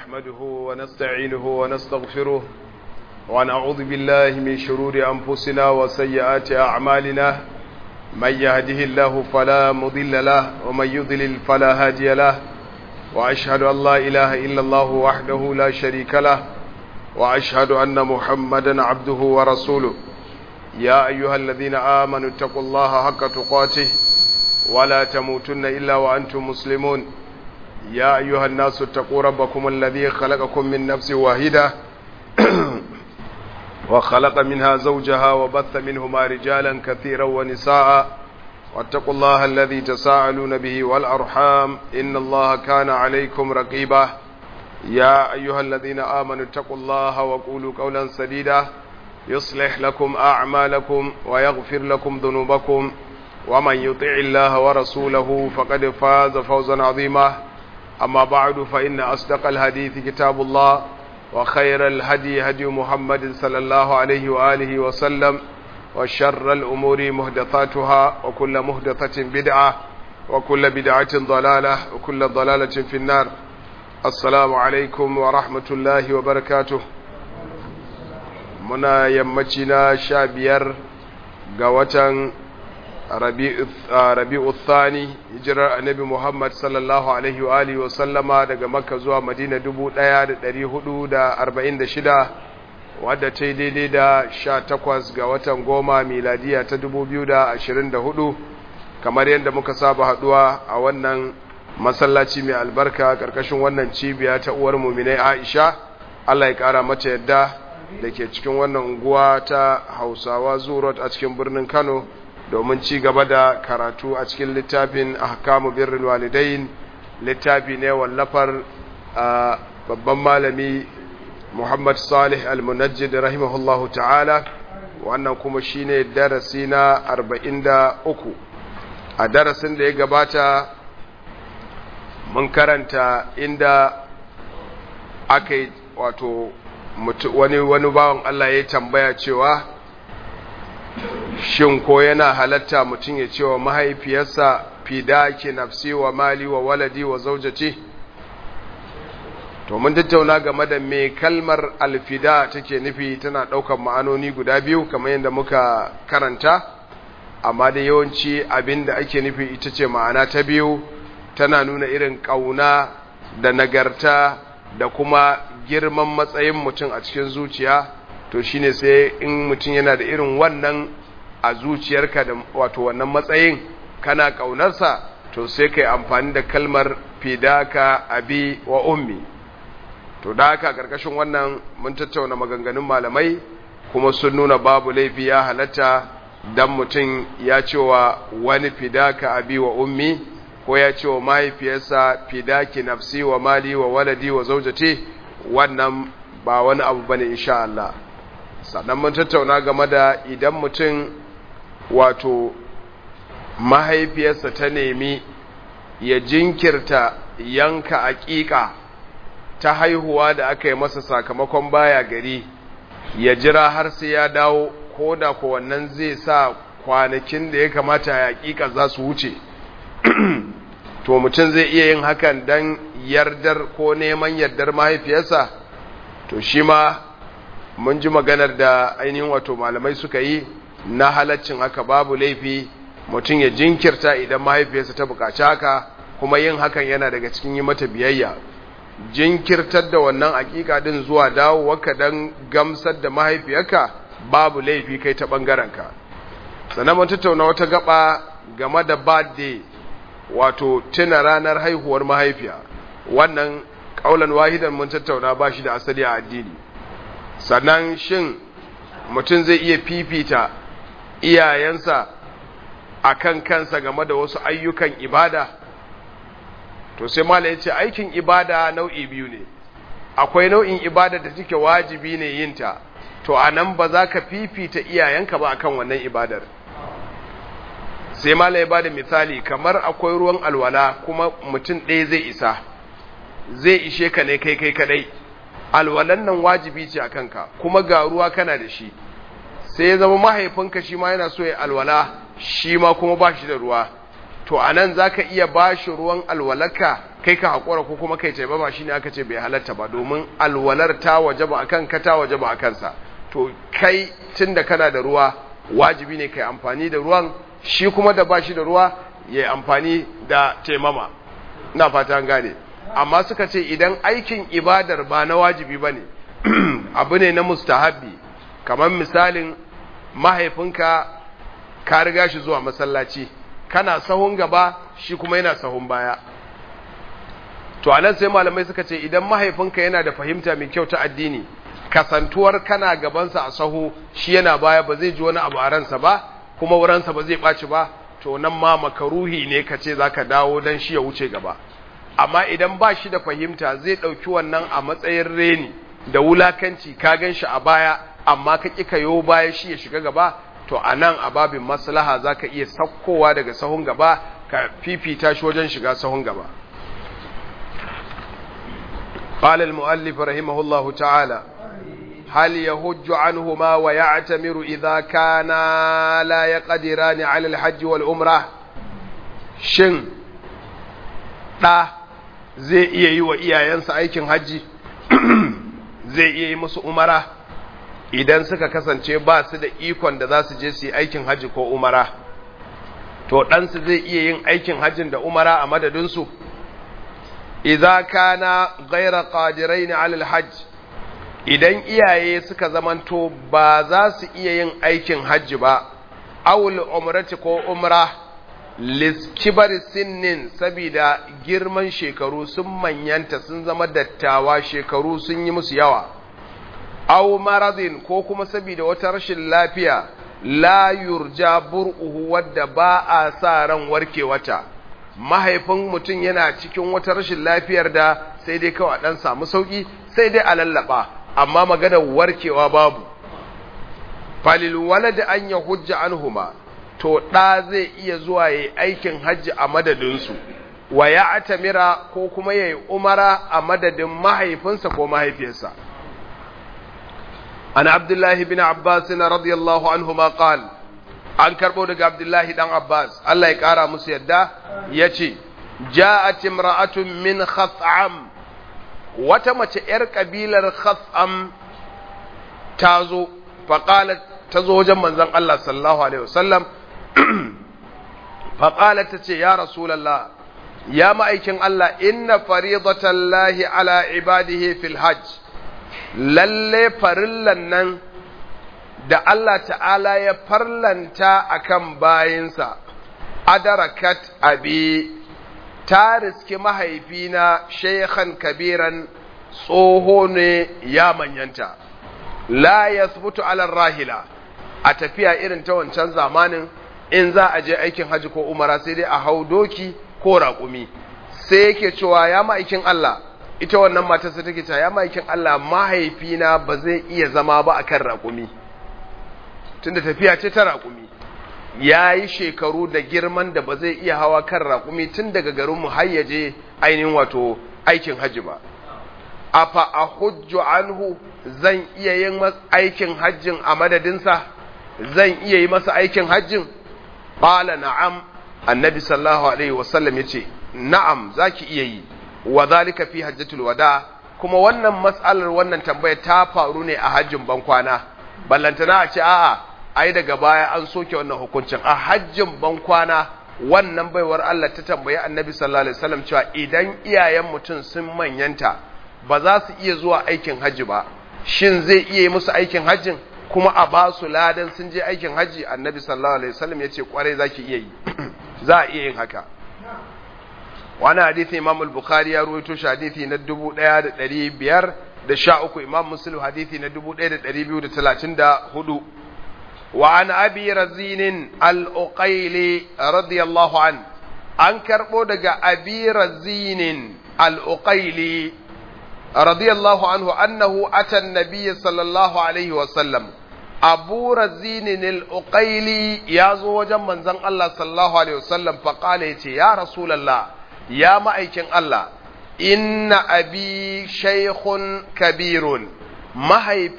نحمده ونستعينه ونستغفره ونعوذ بالله من شرور أنفسنا وسيئات أعمالنا من يهده الله فلا مضل له ومن يضلل فلا هادي له وأشهد أن لا إله إلا الله وحده لا شريك له وأشهد أن محمدا عبده ورسوله يا أيها الذين آمنوا اتقوا الله حق تقاته ولا تموتن إلا وأنتم مسلمون يا أيها الناس اتقوا ربكم الذي خلقكم من نفس واحدة وخلق منها زوجها وبث منهما رجالا كثيرا ونساء واتقوا الله الذي تساءلون به والأرحام إن الله كان عليكم رقيبا يا أيها الذين آمنوا اتقوا الله وقولوا قولا سديدا يصلح لكم أعمالكم ويغفر لكم ذنوبكم ومن يطع الله ورسوله فقد فاز فوزا عظيما أما بعد فإن أصدق الحديث كتاب الله وخير الهدي هدي محمد صلى الله عليه وآله وسلم وشر الأمور مهدثاتها وكل مهدثة بدعة وكل بدعة ضلالة وكل ضلالة في النار السلام عليكم ورحمة الله وبركاته muna yammaci na sha biyar ga watan rabi'u thani hijirar annabi muhammad sallallahu alaihi wa alihi wa sallama daga makka zuwa madina dubu ɗaya da ɗari hudu da arba'in da shida wadda ta yi daidai da sha takwas ga watan goma miladiya ta dubu biyu da ashirin da hudu kamar yadda muka saba haɗuwa a wannan masallaci mai albarka ƙarƙashin wannan cibiya ta uwar muminai aisha allah ya ƙara mata yadda da ke cikin wannan unguwa ta hausawa zurot a cikin birnin kano domin ci gaba da karatu a cikin littafin ahkamu birrul walidain littafi ne wallafar babban malami muhammad salih al-munajjid rahimahullahu ta'ala wannan kuma shine darasi na 43 a darasin da ya gabata mun karanta inda aka yi wato wani wani bawan Allah ya tambaya cewa shin ko yana halatta mutum ya cewa mahaifiyarsa fidaki nafsi wa mali wa waladi wa zaujati to mun tattauna game da me kalmar alfida take nufi tana ɗaukar ma'anoni guda biyu kamar yadda muka karanta amma da yawanci abin da ake nufi ita ce ma'ana ta biyu tana nuna irin ƙauna da nagarta da kuma girman matsayin mutum a cikin zuciya to shine sai in mutum yana da irin wannan a zuciyarka da wato wannan matsayin kana ƙaunarsa to sai kai amfani da kalmar fidaka abi wa ummi to da haka karkashin wannan mun tattauna maganganun malamai kuma sun nuna babu laifi ya halatta dan mutum ya cewa wani fidaka abi wa ummi ko ya ce wa mahaifiyarsa fidaki nafsi wa mali wa waladi wa zaujati wannan ba wani abu bane insha Allah sannan mun tattauna game da idan mutum wato mahaifiyarsa ta nemi ya jinkirta yanka aƙiƙa ta haihuwa da aka yi masa sakamakon baya gari ya jira har sai ya dawo ko da ko wannan zai sa kwanakin da ya kamata ya aƙiƙa za su wuce to mutum zai iya yin hakan don yardar ko neman yardar mahaifiyarsa to shi ma mun ji maganar da ainihin wato malamai suka yi na halaccin haka babu laifi mutum ya jinkirta idan mahaifiyarsa ta bukaci haka kuma yin hakan yana daga cikin yi mata biyayya jinkirtar da wannan hakika din zuwa dawowarka don gamsar da mahaifiyarka babu laifi kai ta ɓangarenka sannan mun tattauna wata gaba game da birthday wato tuna ranar haihuwar mahaifiya wannan kaulan wahidan mun tattauna ba shi da asali a addini sannan shin mutum zai iya fifita iyayensa a kan kansa game da wasu ayyukan ibada to sai mala ya ce aikin ibada nau'i biyu ne akwai nau'in ibada da take wajibi ne yinta to a nan ba za ka fifita iyayenka ba akan wannan ibadar sai mala ya bada misali kamar akwai ruwan alwala kuma mutum ɗaya zai isa zai ishe ka ne kai kai kadai alwalan nan wajibi ce a kanka kuma ga ruwa kana da shi sai ya zama mahaifinka shi ma yana so ya alwala shi ma kuma ba shi da ruwa to anan zaka iya bashi ruwan alwalaka kai ka hakura ko kuma kai taimama shine aka ce bai halatta ba domin alwalar ta wajaba akan ka ta wajaba akan sa to kai tunda kana da ruwa wajibi ne kai amfani da ruwan shi kuma da bashi da ruwa ya amfani da taimama ina fata gane amma suka ce idan aikin ibadar ba na wajibi bane abu ne na mustahabbi kamar misalin mahaifinka ka riga shi zuwa masallaci kana sahun gaba shi kuma yana sahun baya to anan sai malamai suka ce idan mahaifinka yana da fahimta mai kyau ta addini kasantuwar kana gabansa a sahu shi yana baya ba zai ji wani abu a ransa ba kuma wuransa ba zai ɓaci ba to nan ma makaruhi ne ka ce za ka dawo don shi ya wuce gaba amma idan ba shi da fahimta zai ɗauki wannan a matsayin reni da wulakanci ka gan shi a baya amma ka ƙi ka yo baya shi ya shiga gaba to a nan a babin maslaha za ka iya sakkowa daga sahun gaba ka fifita shi wajen shiga sahun gaba قال المؤلف رحمه الله تعالى هل يهج عنهما ويعتمر إذا كان لا يقدران على الحج والعمرة شن ɗa zai iya yi wa iyayensa aikin hajji zai iya yi musu umara idan suka kasance ba su da ikon da za su je su yi aikin hajji ko umara to ɗansu zai iya yin aikin hajjin da umara a madadinsu idza kana ghaira qadirain ala alhajj idan iyaye suka zamanto ba za su iya yin aikin hajji ba awul umrati ko umra liskibar sinnin saboda girman shekaru sun manyanta sun zama dattawa shekaru sun yi musu yawa aw maradin ko kuma saboda wata rashin lafiya la yurja bur'uhu wadda ba a sa ran warkewata mahaifin mutum yana cikin wata rashin lafiyar da sai dai kawai dan samu sauki sai dai a lallaba amma maganar warkewa babu falil walad an ya hujja anhuma to ɗa zai iya zuwa yayi aikin hajji a madadinsu wa ya atamira ko kuma yayi umara a madadin mahaifinsa ko mahaifiyarsa an abdullahi bin abbas radiyallahu anhuma qala an karɓo daga abdullahi ɗan abbas allah ya ƙara musu yadda ya ce ja'at imra'atun min khas'am wata mace ‘yar ƙabilar khas'am ta zo faƙalat ta zo wajen manzon allah sallallahu alaihi wasallam faƙalat ta ce ya rasulallah ya ma'aikin allah inna faridatan lahi ala ibadihi fil hajj lalle farillan nan da Allah ta'ala ya farlanta akan bayinsa adarakat abi ta riski mahaifina shaykhan kabiran tsoho ne ya manyanta la yasbutu ala rahila a tafiya irin ta wancan zamanin in za a je aikin haji ko umara sai dai a hau doki ko raƙumi sai yake cewa ya ma'aikin Allah ita wannan matarsa take cewa ya ma'aikin Allah mahaifina ba zai iya zama ba akan raƙumi tunda tafiya ce ta raƙumi ya yi shekaru da girman da ba zai iya hawa kan raƙumi tun daga garinmu har ya je ainihin wato aikin hajji ba afa a hujju anhu zan iya yin aikin hajjin a madadinsa zan iya yi masa aikin hajjin ƙala na'am annabi sallallahu alaihi wasallam ya ce na'am za ki iya yi wa zalika fi hajjatul wada kuma wannan matsalar wannan tambaya ta faru ne a hajjin bankwana ballantana a ce a'a ai daga baya an soke wannan hukuncin a hajjin bankwana wannan baiwar Allah ta tambayi annabi sallallahu alaihi wasallam cewa idan iyayen mutum sun manyanta ba za su iya zuwa aikin hajji ba shin zai iya yi musu aikin hajjin kuma a ba su ladan sun je aikin hajji annabi sallallahu alaihi wasallam ya ce kwarai za ki iya yi za a iya yin haka wani hadithi imam al-bukhari ya ruwaito shi hadithi na dubu ɗaya da ɗari biyar da sha uku imam muslim hadithi na dubu ɗaya da ɗari biyu da talatin da hudu wa an abi razinin al-uqaili radiyallahu an an karɓo daga abi razinin al-uqaili radiyallahu anhu annahu ata nabiyyi sallallahu alaihi wa sallam abu razinin al-uqaili ya zo wajen manzon Allah sallallahu alaihi wa sallam fa qala yace ya rasulullah ya ma'aikin Allah, inna abi shaikhun kabirun,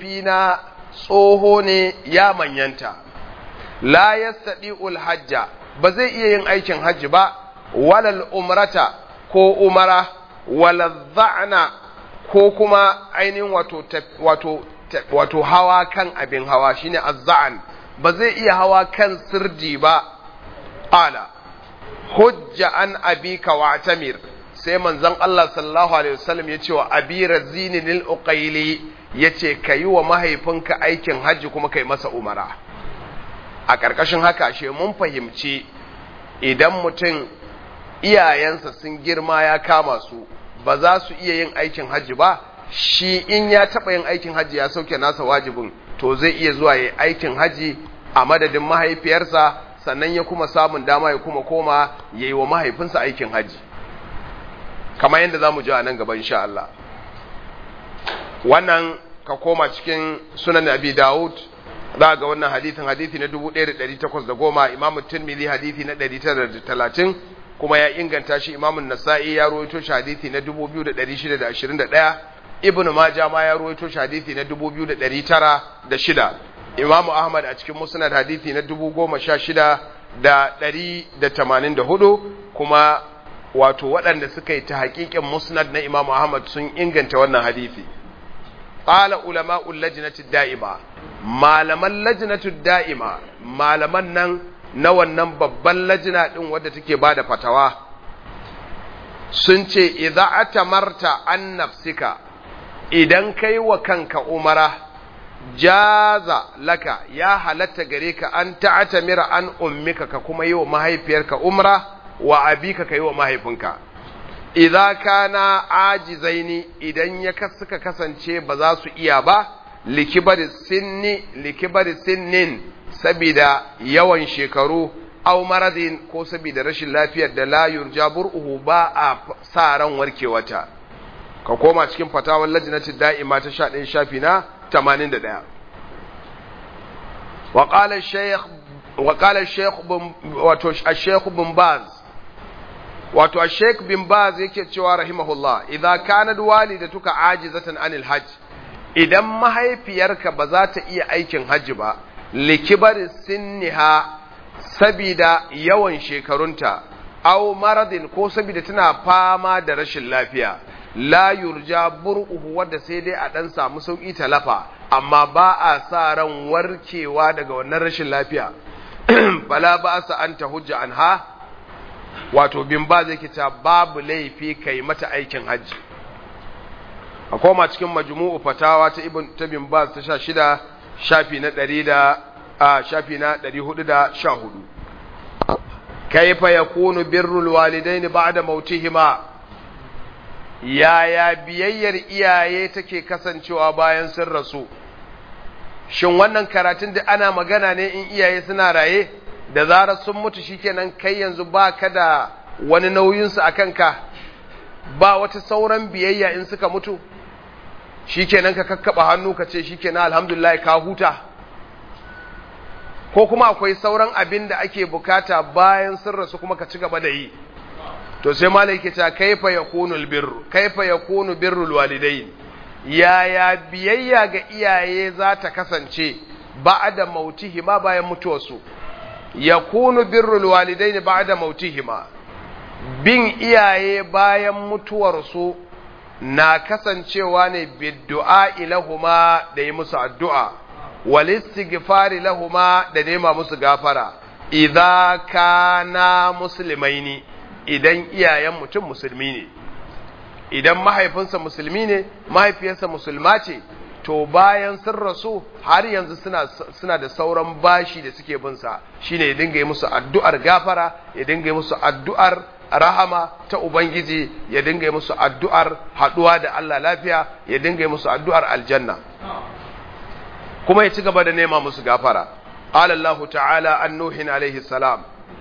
mahaifina tsoho ne ya manyanta, la yastaɗi hajja ba zai iya yin aikin hajji ba walal umrata ko umara walal za'na ko kuma ainihin wato wato wato hawa kan abin hawa shine azza'an ba zai iya hawa kan sirdi ba ala hujja an abika wa tamir sai manzon Allah sallallahu alaihi wasallam ya ce wa abi razini lil uqaili yace kayi wa mahaifinka aikin hajji kuma kai masa umara a ƙarƙashin haka she mun fahimci idan mutum iyayensa sun girma ya kama su ba za su iya yin aikin hajji ba shi in ya taɓa yin aikin hajji ya sauke nasa wajibin to zai iya zuwa yi aikin hajji a madadin mahaifiyarsa sannan ya kuma samun dama ya kuma koma ya yi wa mahaifinsa aikin hajji kamar yadda za mu ji a nan gaba insha Allah wannan ka koma cikin sunan abi dawud za ga wannan hadithin hadithi na 1810 imamu tirmidhi hadithi na 930 kuma ya inganta shi imamun nasa'i ya rawaito shi hadithi na 2621 ibnu maja ma ya rawaito shi hadithi na 2906 imamu ahmad a cikin musnad hadithi na 10684 kuma wato waɗanda suka yi ta haƙiƙin musnad na imamu ahmad sun inganta wannan hadithi qala ulama'ul lajnati da'ima malaman lajnatu da'ima malaman nan na wannan babban lajina din wadda take bada fatawa sun ce idza atamarta an nafsika idan kai wa kanka umara jaza laka ya halatta gare ka an ta'tamira an ummika ka kuma yi wa mahaifiyarka umra wa abika ka yi wa mahaifinka idza kana ajizaini idan ya suka kasance ba za su iya ba likibari sinni likibari sinnin sabida yawan shekaru aw maradin ko sabida rashin lafiyar da la yurja bur'uhu ba a sa ran warkewata ka koma cikin fatawar lajnati da'ima ta 11 shafi na 81 wa qala ash-shaykh wa qala ash-shaykh wato ash-shaykh bin baz wato a sheik bin baz yake cewa rahimahullah idan kanad walidatuka ajizatan anil hajj idan mahaifiyarka ba za ta iya aikin hajji ba likibar sinniha sabida yawan shekarunta aw maradin ko sabida tana fama da rashin lafiya la yurja bur'uhu wadda sai dai a dan samu sauki talafa amma ba a sa ran warkewa daga wannan rashin lafiya bala ba sa an ta hujja anha wato bin ba zai kita babu laifi kai mata aikin hajji a koma cikin majmu'u fatawa ta ibn ta bin baz ta 16 shafi na 100 da a shafi na 414 kaifa yakunu birrul walidain ba'da mautihima yaya biyayyar iyaye take kasancewa bayan sun rasu shin wannan karatun da ana magana ne in iyaye suna raye da zarar sun mutu shikenan kai yanzu ba ka da wani nauyinsu a kanka ba wata sauran biyayya in suka mutu shikenan ka kakkaba hannu ka ce shikenan alhamdulillah ka huta ko kuma akwai sauran abin da ake bukata bayan sun rasu kuma ka ci gaba da yi to sai malai ke ta kaifa yakunu birru kaifa yakunu birrul walidain yaya biyayya ga iyaye za ta kasance ba'da mautihima bayan mutuwarsu yakunu birrul walidaini ba'da mautihima bin iyaye bayan mutuwarsu na kasancewa ne biddu'a ilahuma da yi musu addu'a wal istighfari lahuma da nema musu gafara idza kana muslimaini idan iyayen mutum musulmi ne idan mahaifinsa musulmi ne mahaifiyarsa musulma ce to bayan sun rasu har yanzu suna, suna da sauran bashi da suke binsa shine ya dinga yi musu addu'ar gafara ya dinga yi musu addu'ar rahama ta ubangiji ya dinga yi musu addu'ar haɗuwa da Allah lafiya ya dinga yi musu addu'ar aljanna kuma ya ci gaba da nema musu gafara alallahu ta'ala an nuhin alaihi salam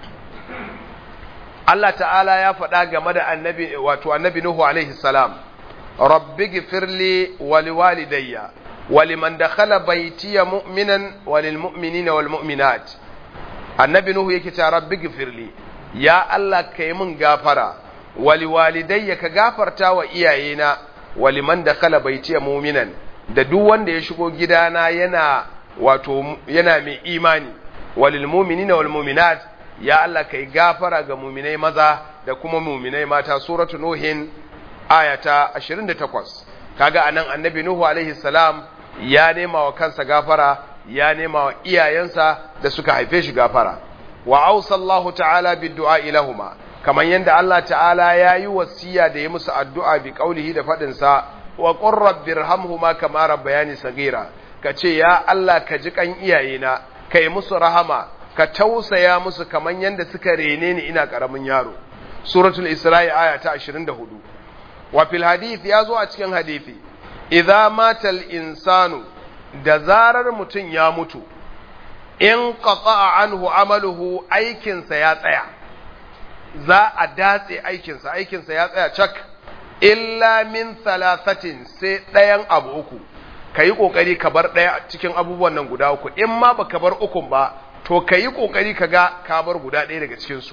Allah ta'ala ya faɗa game da annabi wato annabi Nuhu alaihi salam rabbi gifirli wa liwalidayya wa liman dakhala baytiya mu'minan wa lil mu'minina wal mu'minat annabi Nuhu yake ta rabbi gifirli ya Allah kai mun gafara wa liwalidayya ka gafarta wa iyayena wa liman dakhala baytiya mu'minan da duk wanda ya shigo gidana yana wato yana mai imani wa lil mu'minina wal mu'minat ya Allah kai gafara ga muminai maza da kuma muminai mata suratu nuhin ayata 28 kaga anan annabi nuhu alaihi salam ya nema wa kansa gafara ya nema wa iyayensa da suka haife shi gafara wa ausallahu ta'ala biddu'a ilahuma kamar yadda Allah ta'ala ya yi wasiya da ya musu addu'a bi qaulihi da fadin sa wa qur rabbirhamhuma kama rabbayani sagira kace ya Allah ka ji kan iyayena kai musu rahama ka tausaya musu kamar yadda suka rene ni ina karamin yaro suratul isra'i aya ta 24 wa fil hadith ya zo a cikin hadisi idza matal insanu da zarar mutum ya mutu in qata'a anhu amaluhu aikinsa ya tsaya za a datse aikinsa aikinsa ya tsaya cak illa min thalathatin sai ɗayan abu uku ka yi ƙoƙari ka bar ɗaya cikin abubuwan nan guda uku in ma ba ka bar ukun ba to ka yi ƙoƙari ka ga ka bar guda ɗaya daga cikinsu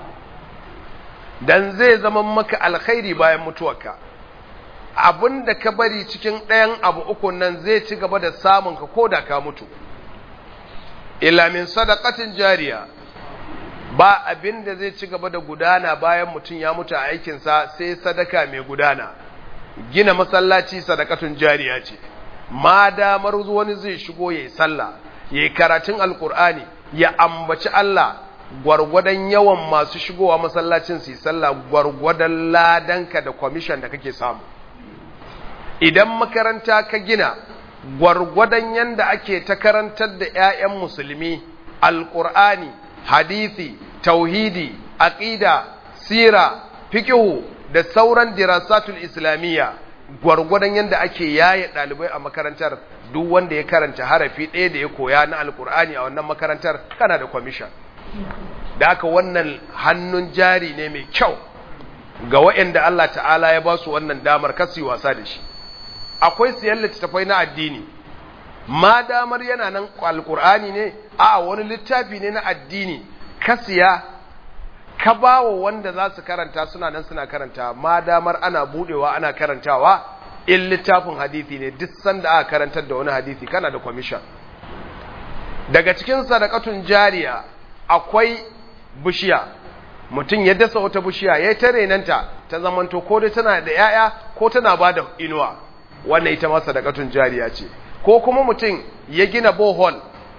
dan zai zama maka alkhairi bayan mutuwarka abin da ka bari cikin ɗayan abu uku nan zai ci gaba da samun ka ko da ka mutu illa min sadaqatin jariya ba abin da zai ci gaba da gudana bayan mutum ya mutu a aikinsa sai sadaka mai gudana gina masallaci sadakatun jariya ce ma damar wani zai shigo yayi sallah yayi karatun alkur'ani ya ambaci Allah gwargwadon yawan masu shigowa masallacin su sallah gwargwadon ladanka da kwamishan da kake samu idan makaranta ka gina gwargwadon yanda ake ta karantar da 'ya'yan musulmi alƙur'ani hadithi tauhidi aqida sira fiqhu da sauran dirasatul islamiyya gwargwadon yanda ake yaye ɗalibai a makarantar duk wanda ya karanta harafi ɗaya da ya koya na alƙur'ani a wannan makarantar kana da kwamishan da aka wannan hannun jari ne mai kyau ga waɗanda Allah ta'ala ya ba su wannan damar kasu wasa da shi akwai siyan littattafai na addini ma damar yana nan alkur'ani ne a wani littafi ne na addini ka siya ka bawa wanda za su karanta suna nan suna karanta ma damar ana budewa ana karantawa in littafin hadisi ne duk sanda aka karantar da wani hadisi kana da kwamishan daga cikin sadakatun jariya akwai bishiya mutum ya dasa wata bishiya ya ta renanta ta zamanto ko dai tana da 'ya'ya ko tana ba da inuwa wannan ita ma sadakatun jariya ce ko kuma mutum ya gina bohol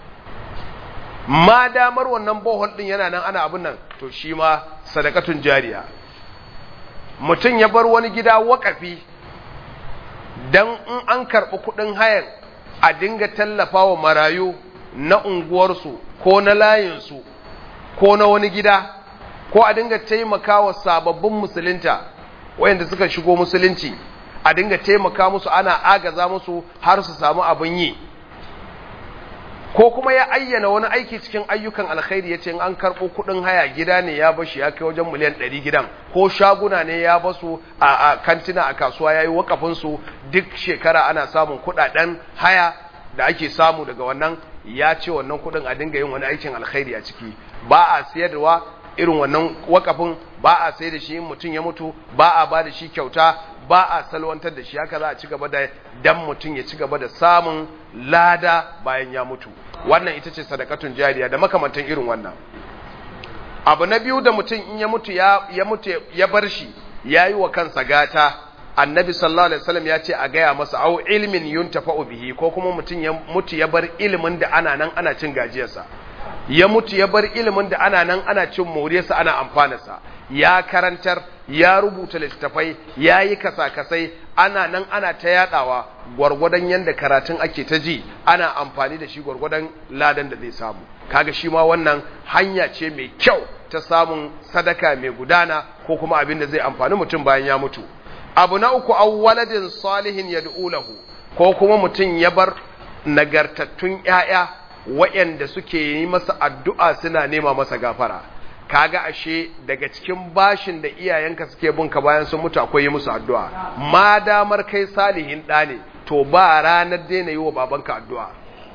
ma damar wannan bohol din yana nan ana abin nan to shi ma sadakatun jariya mutum ya bar wani gida wakafi dan in an karɓi kuɗin hayan a dinga tallafa wa marayu na unguwarsu ko na layinsu ko na wani gida ko a dinga taimaka wa sababbin musulunta wayanda suka shigo musulunci a dinga taimaka musu ana agaza musu har su samu abin yi ko kuma ya ayyana wani aiki cikin ayyukan alkhairi ya ce in an karɓo kuɗin haya gida ne ya bashi ya kai wajen miliyan ɗari gidan ko shaguna ne ya basu a, a kantina a kasuwa ya yi wakafinsu duk shekara ana samun kuɗaɗen haya da ake samu daga wannan ya ce wannan kuɗin a dinga yin wani aikin alkhairi a ciki ba a siyarwa irin wannan wakafin ba a sai da shi mutum ya mutu ba a ba da shi kyauta ba a salwantar da shi haka za a ci gaba da dan mutum ya ci gaba da samun lada bayan ya mutu wannan ita ce sadakatun jariya da makamantan irin wannan abu na biyu da mutum in ya mutu ya, ya mutu ya bar shi ya yi wa kansa gata annabi sallallahu alaihi wasallam ya ce a gaya masa au ilmin yuntafa'u bihi ko kuma mutum ya mutu ya bar ilimin da ana nan ana cin gajiyarsa ya mutu ya bar ilimin da ana nan ana cin moriyarsa ana amfanarsa ya karantar ya rubuta littattafai ya yi kasa-kasai ana nan ana ta yadawa gwargwadon yadda karatun ake ta ji ana amfani da shi gwargwadon ladan da zai samu kaga shi ma wannan hanya ce mai kyau ta samun sadaka mai gudana ko kuma abin da zai amfani mutum bayan ya mutu abu na uku awwaladin salihin yad'u lahu ko kuma mutum ya bar nagartattun ƴaƴa waɗanda suke yi masa addu'a suna nema masa gafara kaga ashe daga cikin bashin da iyayenka suke binka bayan sun mutu akwai yi musu addu'a ma damar kai salihin ɗa ne to ba ranar daina yi wa babanka addu'a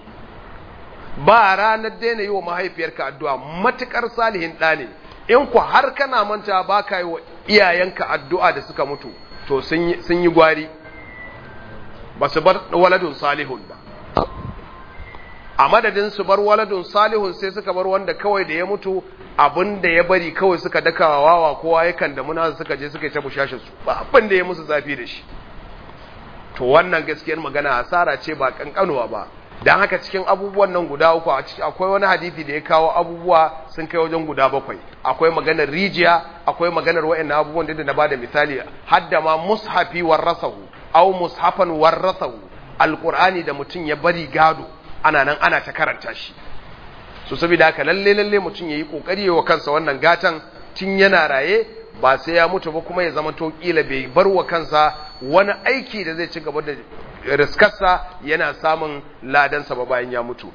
ba ranar daina yi wa mahaifiyarka addu'a matukar salihin ɗa ne in ku har kana manta ba ka yi wa iyayenka addu'a da suka mutu to sun yi gwari ba su bar waladun salihun ba a madadin su bar waladun salihun sai suka bar wanda kawai da ya mutu abin da ya bari kawai suka dakawa wawa kowa yakan da muna suka je suka yi ta bushashin su ba abin da ya musu zafi da shi to wannan gaskiyar magana hasara ce ba kankanuwa ba dan haka cikin abubuwan nan guda uku a cikin akwai wani hadisi da ya kawo abubuwa sun kai wajen guda bakwai akwai maganar rijiya akwai maganar wayannan abubuwan da na bada misali hadda ma mushafi warasahu aw mushafan warasahu alqur'ani da mutum ya bari gado ana nan ana ta karanta shi so saboda haka lalle lalle mutum yayi kokari wa kansa wannan gatan tun yana raye ba sai ya mutu ba kuma ya zama to kila bai bar wa kansa wani aiki da zai ci gaba da riskarsa yana samun ladansa ba bayan ya mutu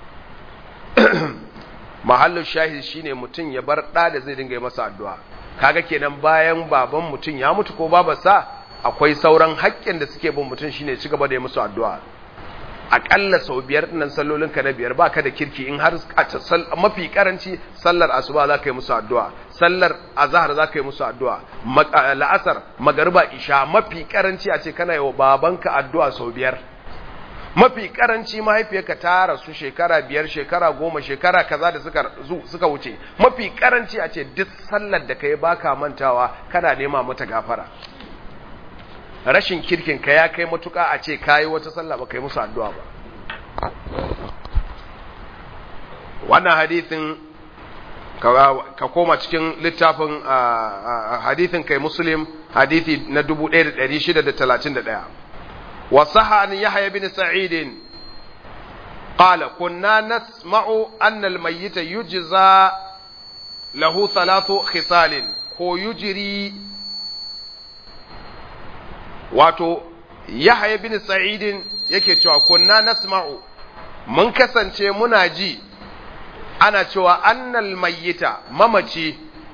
mahallin shahid shine mutum ya bar ɗa da zai dinga yi masa addu'a kaga kenan bayan baban mutum ya mutu ko babarsa akwai sauran haƙƙin da suke bin mutum shine ci gaba da yi musu addu'a aƙalla sau biyar nan sallolin ka na biyar baka da kirki in har mafi karanci sallar asuba za ka yi musu addu'a sallar azhar za ka yi musu addu'a la'asar magariba isha mafi karanci a ce kana yi wa babanka addu'a sau biyar mafi karanci mahaifiyarka ta rasu shekara biyar shekara goma shekara kaza da suka suka wuce mafi karanci a ce duk sallar da kai baka mantawa kana nema mata gafara rashin kirkin ka ya kai matuka a ce kayi wata sallah ba kai musu addu'a ba wannan hadithin ka koma cikin littafin hadithin kai muslim hadithi na 1631 wasaha an yahya bin sa'id qala kunna nasma'u anna al-mayyit yujza lahu thalathu khisalin ko yujri wato yahya bin sa'id yake cewa kunna nasma'u mun kasance muna ji ana cewa annal mayyita mamaci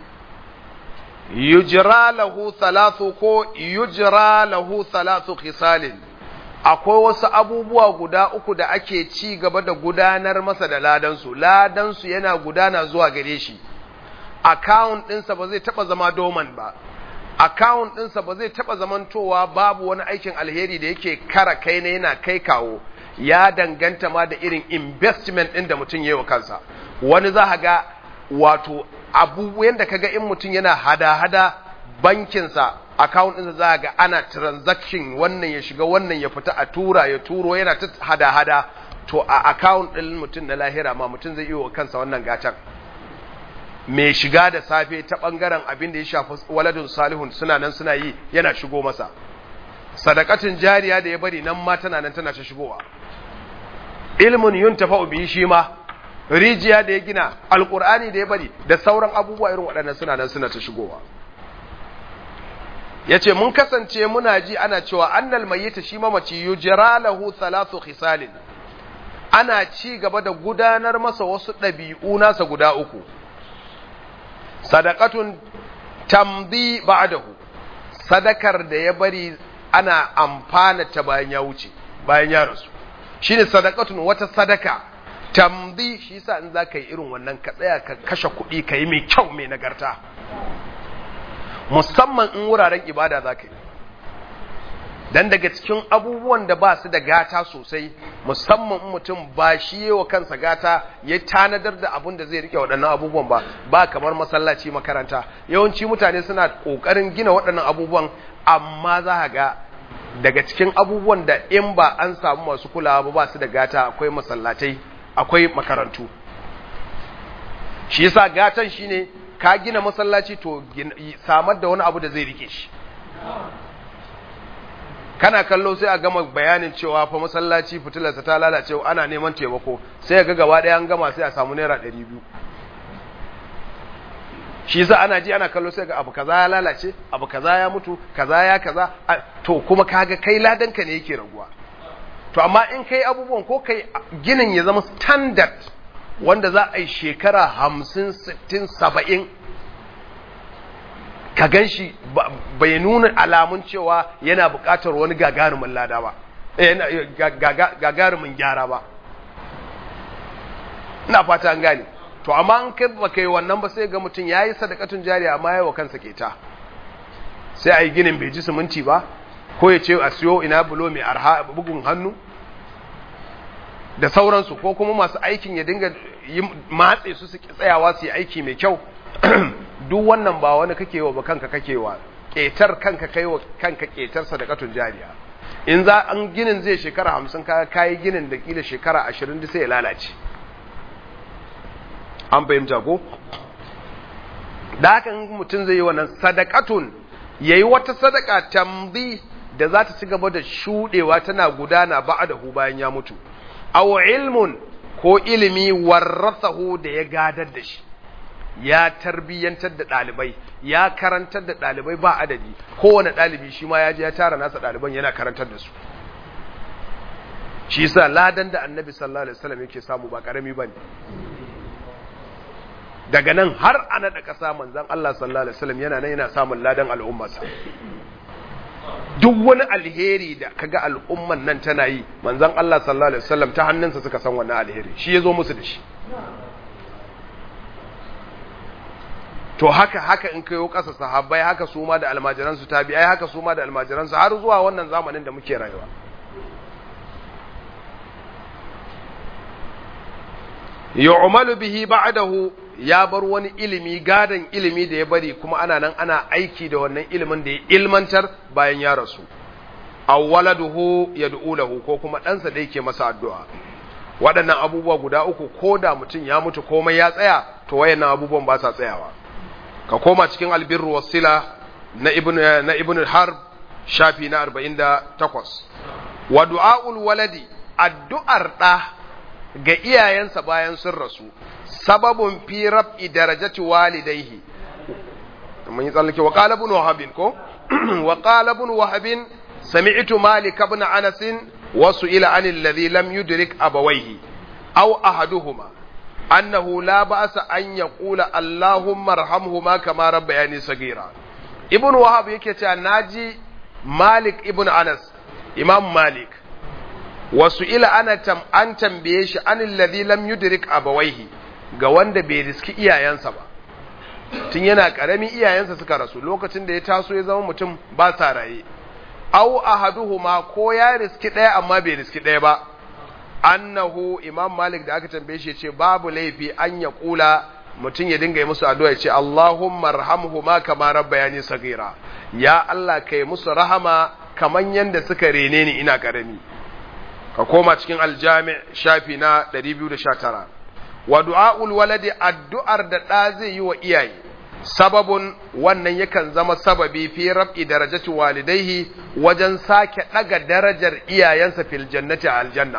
yujra lahu thalathu ko yujra lahu thalathu khisalin akwai wasu abubuwa guda uku da ake ci gaba da gudanar masa da ladansu ladansu yana gudana zuwa gare shi account ɗinsa ba zai taɓa zama doman ba account ɗinsa ba zai taɓa zamantowa babu wani aikin alheri da yake kara kai na yana kai kawo ya danganta ma da irin investment ɗin da mutum ya yi wa kansa wani za ga wato abubuwan da kaga in mutum yana hada-hada bankinsa account ɗinsa za ga ana transaction wannan ya shiga wannan ya fita a tura ya turo yana ta hada-hada to a account ɗin mutum na lahira ma mutum zai iya wa kansa wannan gatan mai shiga da safe ta ɓangaren abin da ya shafi waladun salihun suna nan suna yi yana shigo masa sadakatin jariya da ya bari nan ma tana nan tana ta shigowa ilmun yun tafa bihi shi ma rijiya da ya gina alkur'ani da ya bari da sauran abubuwa irin waɗannan suna nan suna ta shigowa yace mun kasance muna ji ana cewa annal mayyita shi mamaci yujra lahu thalathu khisalin ana ci gaba da gudanar masa wasu ɗabi'u nasa guda uku sadaqatun tamdi ba'dahu sadakar da ya bari ana amfana ta bayan ya wuce bayan ya rasu shine sadaqatun wata sadaka tamdi shi yasa in zaka yi irin wannan ka tsaya ka kashe kuɗi ka yi mai kyau mai nagarta musamman in wuraren ibada zaka yi dan daga cikin abubuwan da ba su da gata sosai musamman in mutum ba shi wa kansa gata ya tanadar da abun da zai rike waɗannan abubuwan ba ba kamar masallaci makaranta yawanci mutane suna ƙoƙarin gina waɗannan abubuwan amma za ga daga cikin abubuwan da in ba an samu masu kulawa ba ba su da gata akwai masallatai akwai makarantu shi yasa gatan shine ka gina masallaci to samar da wani abu da zai rike shi kana kallo sai a gama bayanin cewa fa masallaci fitilarsa ta lalace ana neman taimako sai ga gaba ɗaya an gama sai a samu naira ɗari biyu shi yasa ana ji ana kallo sai ga abu kaza ya lalace abu kaza ya mutu kaza ya kaza to kuma kaga kai ladanka ne yake raguwa to amma in kai abubuwan ko kai ginin ya zama standard wanda za a yi shekara hamsin sittin saba'in ka gan shi bai nuna alamun cewa yana buƙatar wani gagarumin lada ba gagarumin gyara ba ina fata an gane to amma an kai ba kai wannan ba sai ga mutum ya yi sadakatun jariya amma yawa kansa keta sai a yi ginin bai ji siminti ba ko ya ce a siyo ina bulo mai arha bugun hannu da sauransu ko kuma masu aikin ya dinga matse su su tsayawa su yi aiki mai kyau duk wannan ba wani kake wa ba kanka kake wa ƙetar kanka kai wa kanka ƙetar sadakatun jariya in za an ginin zai shekara hamsin kaya kayi ginin da kila shekara ashirin da sai ya lalace an fahimta ko da haka mutum zai yi wannan sadakatun ya yi wata sadaka tambi da za ta ci gaba da shuɗewa tana gudana ba da hu bayan ya mutu aw ilmun ko ilimi warrasahu da ya gadar da shi ya tarbiyyantar da ɗalibai ya karantar da ɗalibai ba adadi kowane ɗalibi shi ma ya je ya tara nasa ɗaliban yana karantar da su shi sa ladan da annabi sallallahu alaihi wasallam yake samu ba karami bane daga nan har a naɗa ƙasa manzon Allah sallallahu alaihi wasallam yana nan yana samun ladan al'ummarsa duk wani alheri da kaga al'umman nan tana yi manzon Allah sallallahu alaihi wasallam ta hannunsa suka san wannan alheri shi yazo musu da shi to haka haka in kayo kasa sahabbai haka su ma da almajiran su tabi'ai haka su ma da almajiran su har zuwa wannan zamanin da muke rayuwa yu'malu bihi ba'dahu ya bar wani ilimi gadan ilimi da ya bari kuma ana nan ana aiki da wannan ilimin da ya ilmantar bayan ya rasu awwaladuhu yad'u lahu ko kuma ɗansa da yake masa addu'a waɗannan abubuwa guda uku ko da mutum ya mutu komai ya tsaya to wayannan abubuwan ba sa tsayawa ka koma cikin albirru wasila na ibn na ibn harb shafi na 48 wa du'aul waladi addu'ar da ga iyayensa bayan sun rasu sababun fi rab'i darajati walidayhi mun yi tsallake wa qala ibn wahab ko wa qala ibn wahab sami'tu malik ibn anas wa su'ila an alladhi lam yudrik abawayhi aw ahaduhuma annahu la ba'sa an yaqula allahumma arhamhuma kama rabbayani sagira ibn wahab yake cewa naji malik ibn anas imam malik wasu ila ana tam an tambaye shi an alladhi lam yudrik abawaihi ga wanda bai riski iyayensa ba tun yana karami iyayensa suka rasu lokacin da ya taso ya zama mutum ba sa raye aw ahaduhuma ko ya riski ɗaya amma bai riski ɗaya ba annahu imam malik da aka tambaye shi ce babu laifi an ya kula mutum ya dinga yi musu addu'a ya ce Allahumma arhamhuma kama rabbayani sagira ya Allah kai musu rahama kaman yanda suka rene ni ina karami ka koma cikin aljami shafi na 219 wa du'aul waladi addu'ar da da zai yi wa iyaye sababun wannan yakan zama sababi fi rab'i darajati walidaihi wajen sake daga darajar iyayensa fil jannati aljanna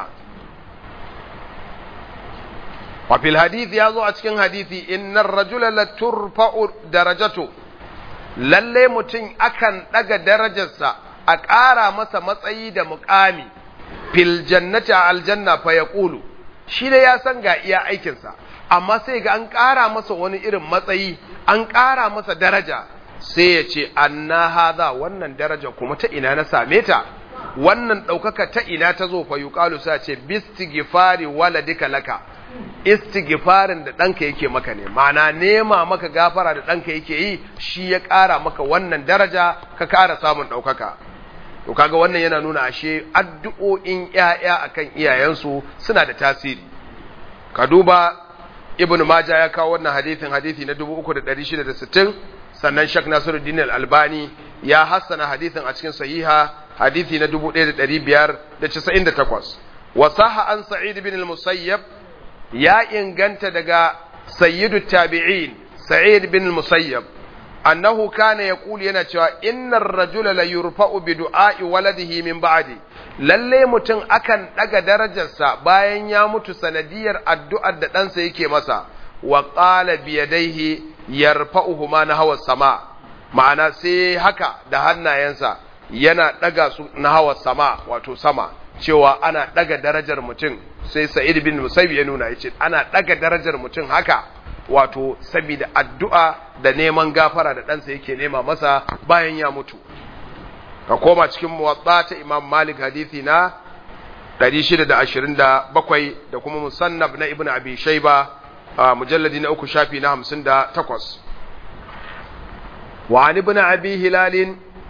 wa fil hadith ya zo a cikin hadithi innar rajula la turfa'u darajatu lalle mutum akan daga darajarsa a ƙara masa matsayi da muƙami fil jannati a aljanna fa yaqulu shi ne ya san ga iya aikinsa amma sai ga an ƙara masa wani irin matsayi an ƙara masa daraja sai ya ce anna hadha wannan daraja kuma ta ina na same ta wannan ɗaukaka ta ina ta zo fa yuqalu sai ce bistighfari waladika laka istighfarin da ɗanka yake maka ne ma'ana nema maka gafara da ɗanka yake yi shi ya ƙara maka wannan daraja ka ƙara samun ɗaukaka to kaga wannan yana nuna ashe addu'o'in ƴaƴa akan iyayensu suna da tasiri ka duba ibnu maja ya kawo wannan hadithin hadithi na 3660 sannan shak nasiruddin al-albani ya hassana hadithin a cikin sahiha hadithi na 1598 wa sahha an sa'id bin al-musayyab ya inganta daga sayyidu tabi'in sa'id bin al-musayyab annahu kana yaqulu yana cewa innar rajula la yurfa'u bi du'a'i waladihi min ba'di lalle mutum akan daga darajarsa bayan ya mutu sanadiyar addu'ar da ɗansa yake masa wa qala bi yadayhi yarfa'uhuma na hawa sama ma'ana sai haka da hannayensa yana daga su na hawa sama wato sama cewa ana daga darajar mutum sai sa'id bin musayyib ya nuna yace ana daga darajar mutum haka wato saboda addu'a da neman gafara da ɗansa yake nema masa bayan ya mutu ka koma cikin muwatsa ta imam malik hadithi na 627 da kuma musannab na ibn abi shaiba a mujalladi na uku shafi na 58 wa an ibn abi hilalin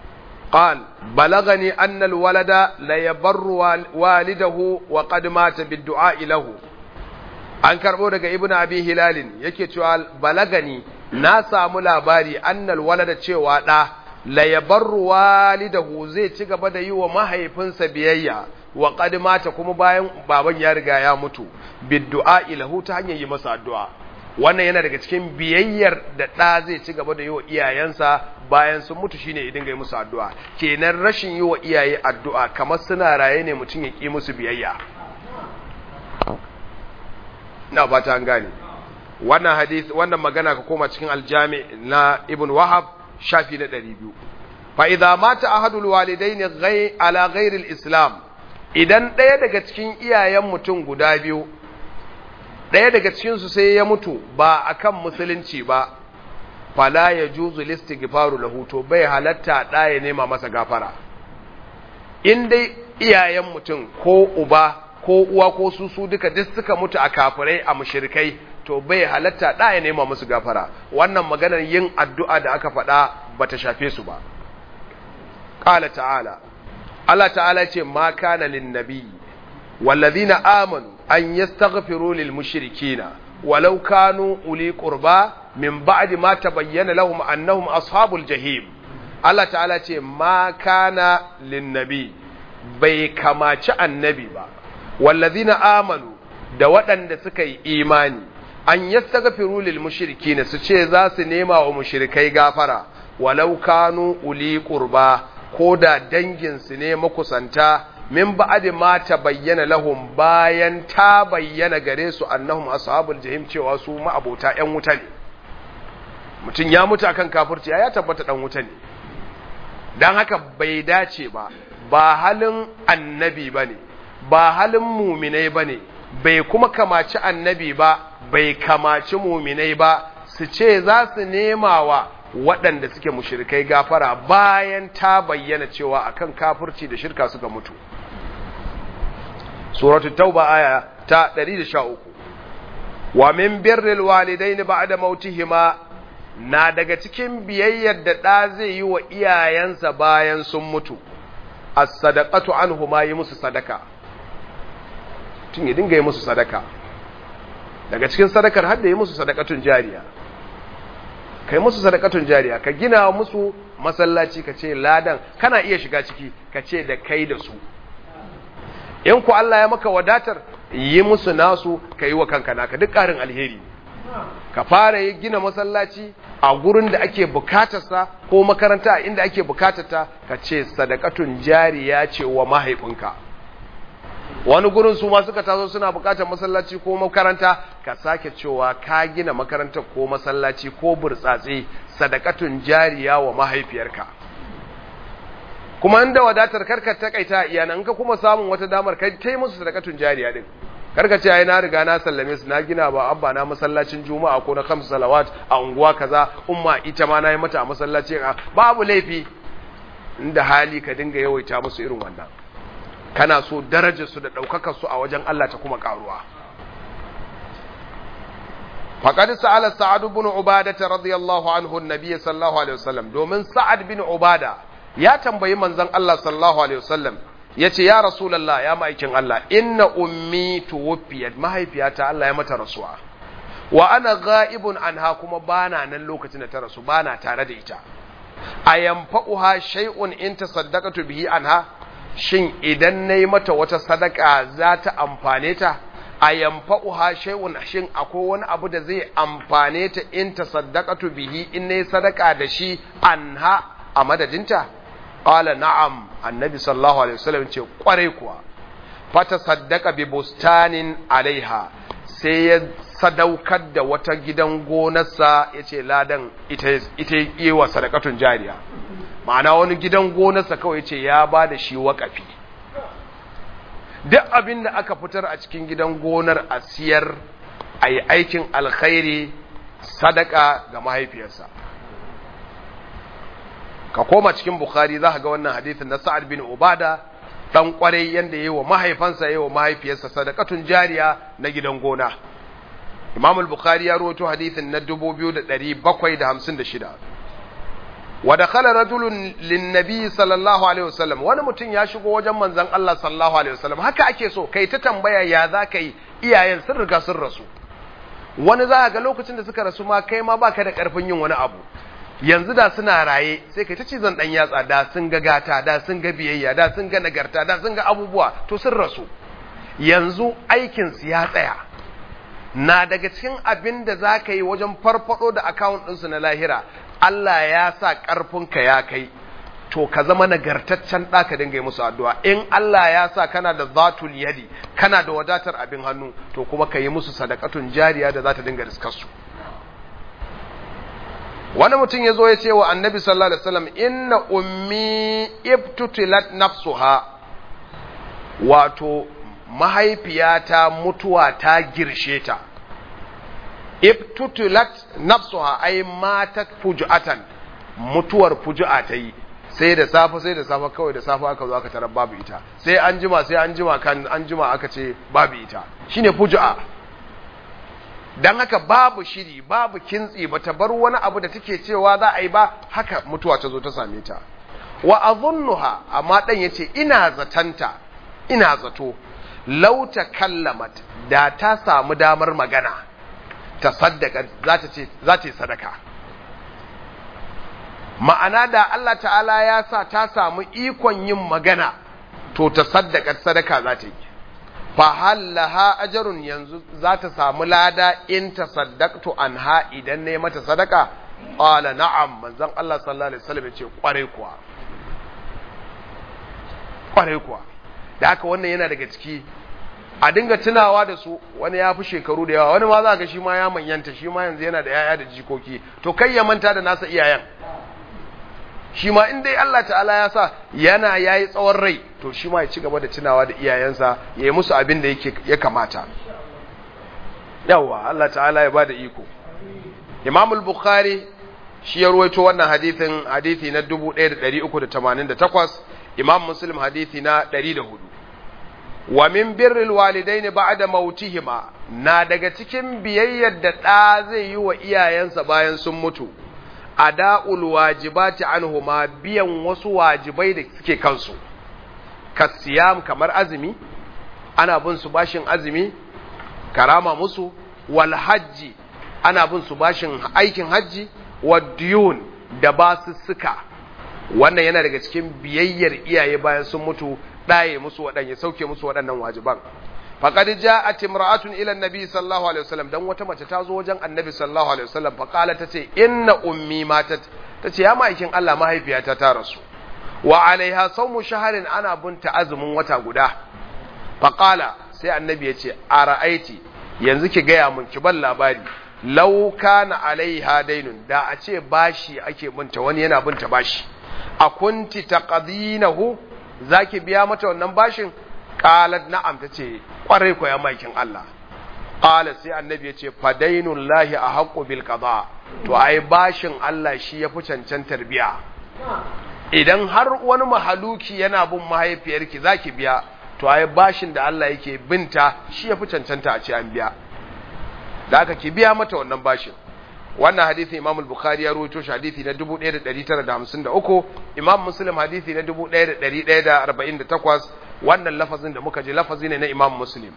قال بلغني أن الولد لا يبر والده وقد مات بالدعاء له an karɓo daga ibn abi hilalin yake cewa balagani na samu labari annal walada cewa ɗa la yabarru walidahu zai ci gaba da yi wa mahaifinsa biyayya wa qad mata kuma bayan baban ya riga ya mutu biddu'a ilahu ta hanyar yi masa addu'a wannan yana daga cikin biyayyar da ɗa zai ci gaba da yi wa iyayensa bayan sun mutu shine idan ga yi musu addu'a kenan rashin yi wa iyaye addu'a kamar suna raye ne mutum ya ƙi musu biyayya na ba ta gane wannan hadith wannan magana ka koma cikin aljami na ibn wahab shafi na 200 fa idza mata ahadul walidaini ghayr ala ghayril islam idan ɗaya daga cikin iyayen mutum guda biyu ɗaya daga cikin su sai ya mutu ba akan musulunci ba fala yajuzu listighfaru lahu to bai halatta da ya nema masa gafara in dai iyayen mutum ko uba ko uwa ko su su duka duk suka mutu a kafirai a mushrikai to bai halatta da ya nema musu gafara wannan maganar yin addu'a da aka faɗa bata shafe su ba qala ta'ala Allah ta'ala ce ma kana lin nabi wallazina amanu an yastaghfiru lil mushrikina walau kanu uli qurba min ba'di ma tabayyana lahum annahum ashabul jahim Allah ta'ala ce ma kana lin nabi bai kamaci annabi ba wallazina amanu da waɗanda suka yi imani an yastaghfiru lil mushrikina su ce za su nema wa mushrikai gafara walau kanu uli qurba ko da dangin su ne makusanta min ba'di ma bayyana lahum bayan ta bayyana gare su annahum ashabul jahim cewa su ma'abota ƴan wuta ne mutum ya mutu akan kafirci ya tabbata dan wuta ne dan haka bai dace ba ba halin annabi bane ba halin muminai ba ne bai kuma kamaci annabi ba bai kamaci muminai ba su ce za su nema wa waɗanda suke mushirikai gafara bayan ta bayyana cewa akan kafirci da shirka suka mutu suratul tauba aya ta 113 wa min birril walidaini ba'da mautihima na daga cikin biyayyar da ɗa zai yi wa iyayensa bayan sun mutu as-sadaqatu anhuma yi musu sadaka tun ya dinga yi musu sadaka daga cikin sadakar har da yi musu sadakatun jariya kai musu sadakatun jariya ka gina musu masallaci ka ce ladan kana iya shiga ciki ka ce da kai da su in ku Allah ya maka wadatar yi musu nasu ka yi wa kanka naka duk ƙarin alheri ka fara yi gina masallaci a gurin da ake bukatarsa ko makaranta a inda ake bukatarta ka ce sadakatun jariya ce wa mahaifinka wani gurin su ma suka taso suna bukatar masallaci ko makaranta ka sake cewa ka gina makarantar ko masallaci ko burtsatse sadakatun jariya wa mahaifiyarka kuma inda wadatar karka takaita iyanan ka kuma samun wata damar kai tai musu sadakatun jariya din karka ce ai na riga na sallame su na gina ba abba na masallacin juma'a ko na kamsu salawat a unguwa kaza umma ita ma na yi mata a masallaci babu laifi inda hali ka dinga yawaita musu irin wannan kana so darajarsu da ɗaukakarsu a wajen Allah ta kuma ƙaruwa. faƙad sa'ala sa'ad bin ubada ta radiyallahu anhu nabiy sallallahu alaihi wasallam domin sa'ad bin ubada ya tambayi manzon Allah sallallahu alaihi wasallam yace ya rasulullah ya ma'aikin Allah inna ummi tuwfiyat mahaifiyata Allah ya mata rasuwa wa ana ghaibun anha kuma bana nan lokacin da ta rasu bana tare da ita ayanfa'uha shay'un in tasaddaqatu bihi anha shin idan na yi mata wata sadaka za ta amfane ta a yamfa'uha shay'un shin akwai wani abu da zai amfane ta in ta sadaqatu bihi in nayi sadaka da shi anha a madadinta qala na'am annabi sallallahu alaihi wasallam ce kwarai kuwa fata saddaka bi bustanin alaiha sai ya sadaukar da wata gidan gonarsa yace ladan ita ita yi wa sadakatun jariya ma'ana wani gidan gonarsa kawai ce ya ba da shi waƙafi duk abin da aka fitar a cikin gidan gonar a siyar a yi aikin alkhairi sadaka ga mahaifiyarsa ka koma cikin bukhari za ka ga wannan hadithin na sa'ad bin ubada dan kwarai yanda yayi wa mahaifansa yayi wa mahaifiyarsa sadakatun jariya na gidan gona imam al-bukhari ya rawaito hadithin na 2756 wa dakhala rajulun linnabi sallallahu alaihi wasallam wani mutum ya shigo wajen manzon Allah sallallahu alaihi wasallam haka ake so kai ta tambaya ya za ka yi iyayen sun riga sun rasu wani za ga lokacin da suka rasu ma kai ma baka da karfin yin wani abu yanzu da suna raye sai kai ta cizon dan yatsa da sun ga gata da sun ga biyayya da sun ga nagarta da sun ga abubuwa to sun rasu yanzu aikin su ya tsaya na daga cikin abin da za ka yi wajen farfado da akawun ɗinsu na lahira Allah ya sa ƙarfinka ya kai to ka zama nagartaccen ɗa ka dinga yi musu addu'a in Allah ya sa kana da zatul yadi kana da wadatar abin hannu to kuma ka yi musu sadakatun jariya da za ta dinga riskarsu wani mutum ya zo ya ce wa annabi sallallahu alaihi wasallam inna ummi ibtutilat nafsuha wato mahaifiyata mutuwa ta girshe ta ibtutulat nafsuha ay matat fujuatan mutuwar fuju'a ta yi sai da safe sai da safe kawai da safe aka zo aka tarar babu ita sai an jima sai an jima kan an jima aka ce babu ita shine fuju'a dan haka babu shiri babu kintsi bata bar wani abu da take cewa za a yi ba haka mutuwa ta zo ta same ta wa adhunnuha amma dan yace ina zatanta ina zato law takallamat da ta samu damar magana ta saddaka za ta ce za ta yi sadaka ma'ana da Allah ta'ala ya sa ta samu ikon yin magana to ta saddaka sadaka za ta yi fa hallaha ajrun yanzu za ta samu lada in ta saddaqtu anha idan ne mata sadaka qala na'am manzon Allah sallallahu alaihi wasallam yace kware kuwa kware kuwa da haka wannan yana daga ciki a dinga tunawa da su wani ya fi shekaru da yawa wani ma za ga shi ma ya manyanta shi ma yanzu yana da yaya da jikoki to kai ya manta da nasa iyayen shi ma in dai Allah ta'ala ya sa yana yayi tsawon rai to shi ma ya ci gaba da tunawa da iyayensa ya yi musu abin da yake ya kamata yawa Allah ta'ala ya bada iko Imam al-Bukhari shi ya ruwaito wannan hadithin hadithi na 1388 Imam Muslim hadithi na 104 wa min birril walidaini ba'da mautihima na daga cikin biyayyar da ɗa zai yi wa iyayensa bayan sun mutu ada'ul wajibati anhuma biyan wasu wajibai da suke kansu kasiyam kamar azumi ana bin su bashin azumi karama musu wal hajji ana bin su bashin aikin hajji wa diyun da basussuka wannan yana daga cikin biyayyar iyaye bayan sun mutu ɗaye musu waɗanda sauke musu waɗannan wajiban faqad ja'at imra'atun ila an-nabi sallallahu alaihi wasallam dan wata mace ta zo wajen annabi sallallahu alaihi wasallam fa qala tace inna ummi matat tace ya ma'aikin Allah mahaifiyata ta rasu wa alaiha sawmu shahrin ana bunta azumin wata guda fa qala sai annabi ya ce ara'aiti yanzu ki gaya mun ki ban labari law kana alaiha dainun da a ce bashi ake bunta wani yana bunta bashi a kunti taqdinahu zaki biya mata wannan bashin qalat na'am tace kwarai ko ya maikin Allah qala sai annabi yace fadainul lahi ahqqu bil qada to ai bashin Allah shi yafi cancantar biya idan har wani mahaluki yana bin mahaifiyarki zaki biya to ai bashin da Allah yake binta shi yafi cancanta a ce an biya da aka ki biya mata wannan bashin wannan hadisi Imam al-Bukhari ya rawaito shi hadisi na 1953 Imam Muslim hadisi na 1148 wannan lafazin da muka ji lafazi ne na Imam Muslim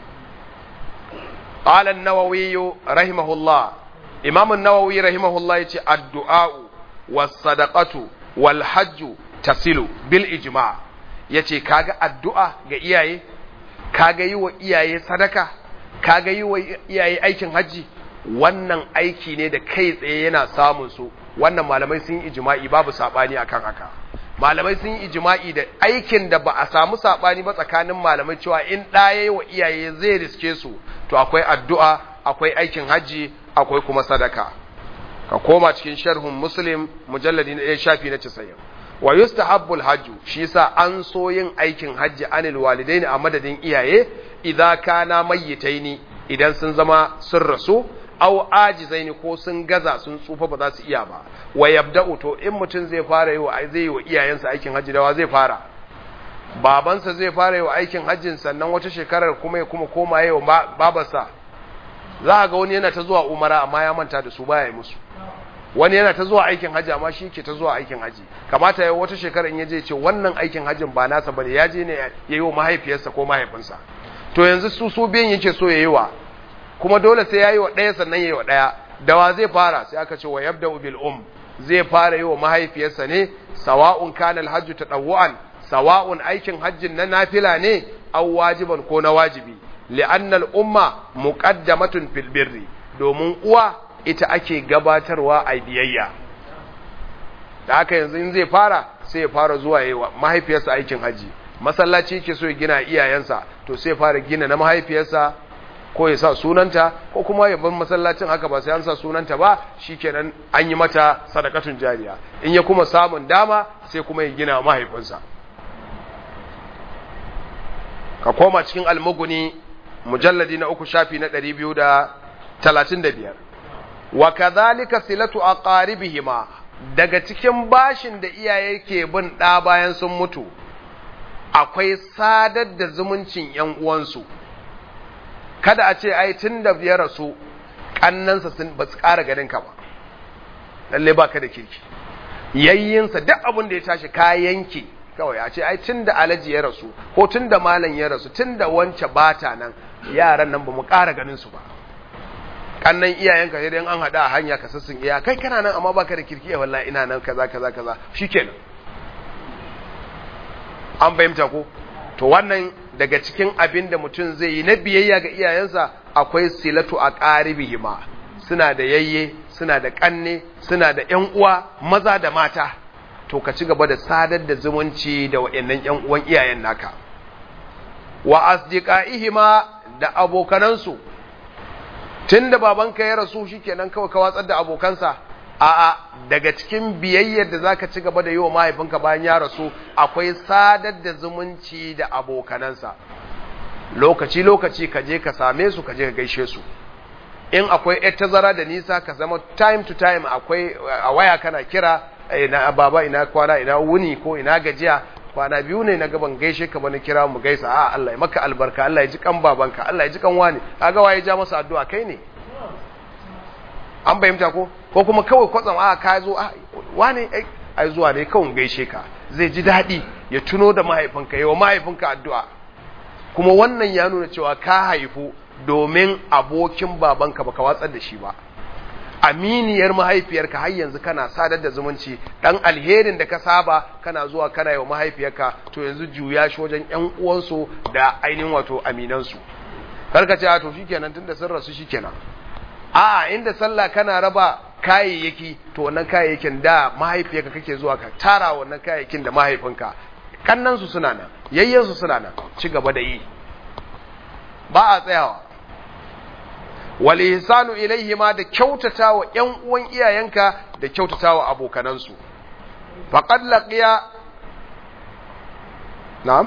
qala an-Nawawi rahimahullah Imam an-Nawawi rahimahullah yace addu'a was-sadaqatu wal-hajj tasilu bil ijma' yace kaga addu'a ga iyaye kaga yi wa iyaye sadaka kaga yi wa iyaye aikin haji wannan aiki ne da kai tsaye yana samun su wannan malamai sun yi ijma'i babu sabani akan haka malamai sun yi ijma'i da aikin da ba a samu sabani ba tsakanin malamai cewa in ɗaya wa iyaye zai riske su to akwai addu'a akwai aikin haji akwai kuma sadaka ka koma cikin sharhun muslim mujalladi na shafi na 90 wa yustahabbu alhajju shi yasa an so yin aikin hajji anil walidaini a madadin iyaye idza kana mayyitaini idan sun zama sun rasu aw ajizaini ko sun gaza sun tsufa ba za su iya ba wa yabda'u to in mutum zai fara yi wa zai yi wa iyayensa aikin hajji da wa zai fara babansa zai fara yi wa aikin hajjin sannan wata shekarar kuma ya kuma koma yi wa babarsa za a ga wani yana ta zuwa umara amma ya manta da su baya yi musu wani yana ta zuwa aikin haji amma shi ke ta zuwa aikin haji kamata ya wata shekara in yaje ce wannan aikin hajin ba nasa bane ya je ne ya yi wa mahaifiyarsa ko mahaifinsa to yanzu su su biyan yake so ya yi wa kuma dole sai ya yi wa ɗaya sannan ya yi wa ɗaya da wa zai fara sai aka ce wa yabda bil um zai fara yi wa mahaifiyarsa ne sawa'un kana alhajju tadawwan sawa'un aikin hajjin na nafila ne aw wajiban ko na wajibi li'anna al-umma muqaddamatun fil birri domin uwa ita ake gabatarwa a biyayya da haka yanzu in zai fara sai ya fara zuwa yi wa mahaifiyarsa aikin haji masallaci yake so ya gina iyayensa to sai ya fara gina na mahaifiyarsa ko ya sa sunanta ko kuma ya bar masallacin haka ba sai an sa sunanta ba shikenan an yi mata sadakatun jariya in ya kuma samun dama sai kuma ya gina mahaifinsa ka koma cikin almuguni mujalladi na uku shafi na 235 wa kadhalika silatu aqaribihima daga cikin bashin da iyaye ke bin ɗa bayan sun mutu akwai sadar da zumuncin ‘yan uwansu kada a ce ai tun da ya rasu ƙannansa sun ba su ƙara ganinka ba lalle ba ka da kirki yayyinsa duk abin da ya tashi ka yanke kawai a ce ai tun da alaji ya rasu ko tun da malam ya rasu tun da wance bata nan yaran nan ba mu ƙara ganin su ba kannan iyayenka sai dai an hada a hanya ka sassun iya kai kana nan amma baka da kirki wallahi ina nan kaza kaza kaza shikenan an bayyanta ko to wannan daga cikin abin da mutum zai yi na biyayya ga iyayensa akwai silatu a qaribihima suna da yayye suna da kanne suna da ƴan uwa maza da mata to ka ci gaba da sadar da zumunci da waɗannan ƴan uwan iyayen naka wa asdiqaihima da abokanansu tun da babanka ya rasu shikenan kawai ka watsar da abokansa a'a daga cikin biyayyar da zaka ci gaba da yi wa mahaifinka bayan ya rasu akwai sadar da zumunci da abokanansa lokaci lokaci ka je ka same su ka je ka gaishe su in akwai yar tazara da nisa ka zama time to time akwai a waya kana kira ina baba ina kwana ina wuni ko ina gajiya kwana biyu ne na gaban gaishe ka bani kira mu gaisa a Allah ya maka albarka Allah ya ji kan babanka Allah ya ji kan wani kaga waye ja masa addu'a kai ne an bayyanta ko ko kuma kawai kwatsam a ka zo a wani ai zuwa ne kawai gaishe ka zai ji daɗi ya tuno da mahaifinka yawa mahaifinka addu'a kuma wannan ya nuna cewa ka haifu domin abokin babanka baka watsar da shi ba aminiyar mahaifiyarka har yanzu kana sadar da zumunci dan alherin da ka saba kana zuwa kana yi wa mahaifiyarka to yanzu juya shi wajen ƴan uwansu da ainihin wato aminansu karka ce to shikenan tunda sun rasu shikenan a inda sallah kana raba kayayyaki to wannan kayayyakin da mahaifiyarka kake zuwa ka tara wannan kayayyakin da mahaifinka kannan su suna nan yayyen su suna nan ci gaba da yi ba a tsayawa wal ihsanu ma da kyautata wa ƴan uwan iyayenka da kyautata wa abokanansu faqad laqiya na'am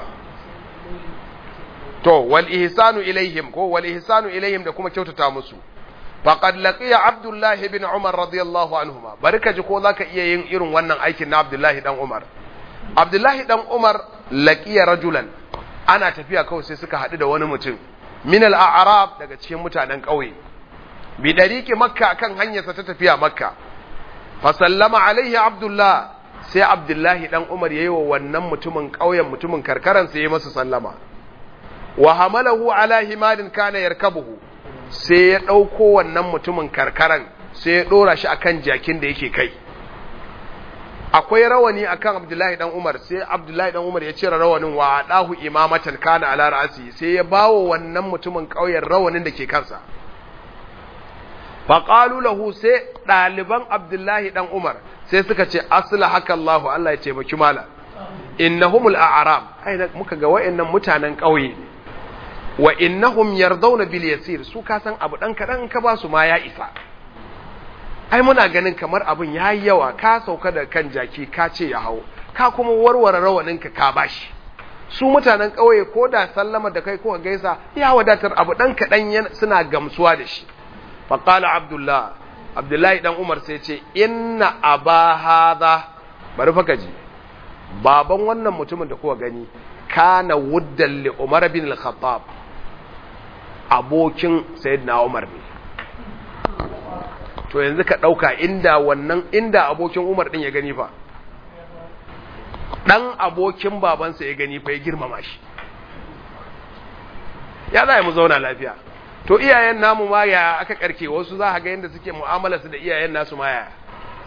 to wal ihsanu ilaihim ko wal ihsanu ilaihim da kuma kyautata musu faqad laqiya abdullah ibn umar radiyallahu anhuma barka ji ko zaka iya yin irin wannan aikin na abdullah dan umar abdullah dan umar laqiya rajulan ana tafiya kawai sai suka haɗu da wani mutum min al-a'rab daga cikin mutanen ƙauye bi dariki makka kan hanyarsa ta tafiya makka fa sallama alaihi abdullah sai abdullahi dan umar yayi wa wannan mutumin ƙauyen mutumin karkaran sai ya masa sallama wa hamalahu ala himadin kana yarkabuhu sai ya dauko wannan mutumin karkaran sai ya dora shi akan jakin da yake kai akwai rawani akan abdullahi dan umar sai abdullahi dan umar ya cire rawanin wa dahu imamatan kana ala ra'si sai ya bawo wannan mutumin ƙauyen rawanin da ke kansa faƙalu lahu sai ɗaliban abdullahi ɗan umar sai suka ce asila haka Allahu Allah ya taimaki mala innahumul a'rab ai muka ga wayannan mutanen ƙauye wa innahum yardawna bil yasir su ka san abu dan kadan ka ba su ma ya isa ai muna ganin kamar abun yayi yawa ka sauka da kan jaki ka ce ya hawo ka kuma warware rawanin ka ka bashi su mutanen ƙauye ko da sallama da kai ko gaisa ya wadatar abu dan kadan suna gamsuwa da shi faƙala abdullah abdullahi ɗan umar sai ce inna aba hadha bari faka ji baban wannan mutumin da kuka gani kana wuddan li umar bin al-khattab abokin sayyidina umar ne to yanzu ka ɗauka inda wannan inda abokin umar ɗin ya gani fa ɗan abokin babansa ya gani fa ya girmama shi ya za mu zauna lafiya to iyayen namu ma ya aka karke wasu za a ga yadda suke mu'amala su da iyayen nasu ma ya